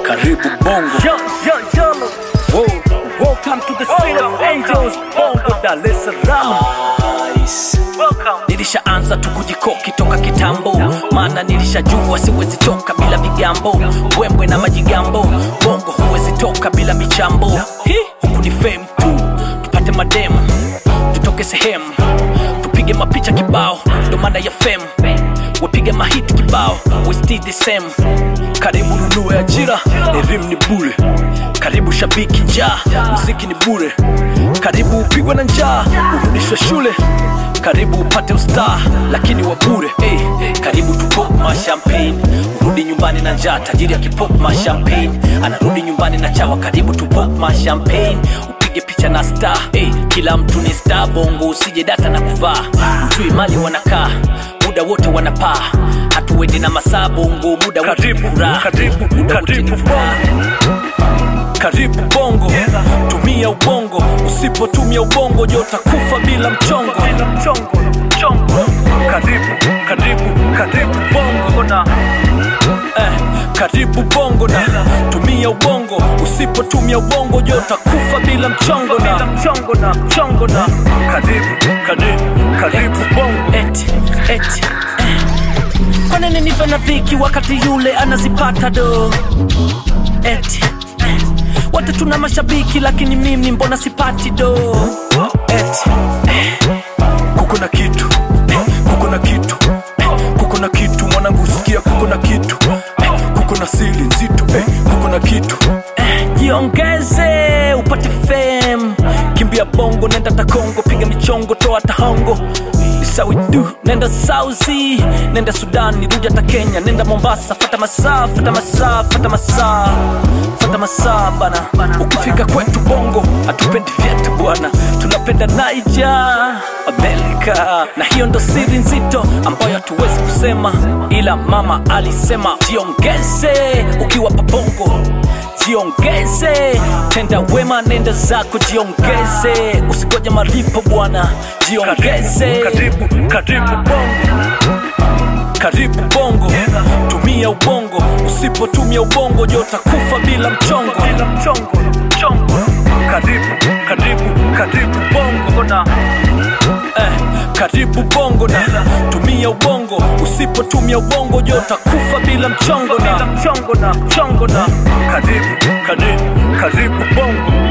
karibu bongo Yo, yo, yo. Whoa. Welcome to the city of angels, Bongo, Dar es Salaam. Welcome. nilishaanza tu kujikoki toka kitambo maana nilishajua siwezi toka bila vigambo wembwe na majigambo bongo huwezi toka bila michambo Hi, huku ni fame tu tupate mademu tutoke sehemu tupige mapicha kibao ndo maana ya fame wapige mahiti kibao we still the same karibu nunue ajira elimu ni bure karibu shabiki njaa muziki ni bure karibu upigwe na njaa urudishwe shule karibu upate ustaa lakini wa bure hey, karibu tupop mashampagne urudi nyumbani na njaa tajiri akipop mashampagne anarudi nyumbani na chawa karibu tupop mashampagne upige picha na star hey, kila mtu ni star bongo usije data na kuvaa ujui mali wanakaa muda wote wanapaa hatuendi na masaa bongo muda wote ni Karibu, furaha. karibu, Muda wote ni karibu furaha. karibu bongo tumia ubongo usipotumia ubongo jo utakufa bila mchongo Bila mchongo, mchongo. Karibu, karibu, karibu, Bongo na eh, karibu bongo na tumia ubongo usipotumia ubongo jo utakufa bila mchongo bila na mchongo na mchongo na karibu, karibu, karibu, Bongo. eti, eti, eh. kwa nini nive na viki wakati yule anazipata do eti eh. wote tuna mashabiki lakini mimi mbona sipati do eti eh. kuko na kitu eh. kuko na kitu eh. kuko na kitu mwanangu sikia kuko na kitu eh. kuko na sili nzito eh. kuko na kitu eh. jiongeze upate fame kimbia bongo nenda takongo piga michongo toa tahongo isawidu nenda sauzi nenda sudani rudi hata kenya nenda mombasa fata masaa fata masaa fata masaa fata masaa bana ukifika kwetu bongo hatupendi vyetu bwana tunapenda naija amerika na hiyo ndo siri nzito ambayo hatuwezi kusema ila mama alisema jiongeze ukiwa pabongo jiongeze tenda wema nenda zako jiongeze usigoja malipo bwana jiongeze Karibu, karibu, Bongo. karibu bongo tumia ubongo usipotumia ubongo jo utakufa bila mchongo Bila mchongo, mchongo. Karibu, karibu, karibu, Bongo na eh, karibu bongo na tumia ubongo usipotumia ubongo jo utakufa bila mchongo bila na mchongo na mchongo na karibu, karibu, karibu, Bongo.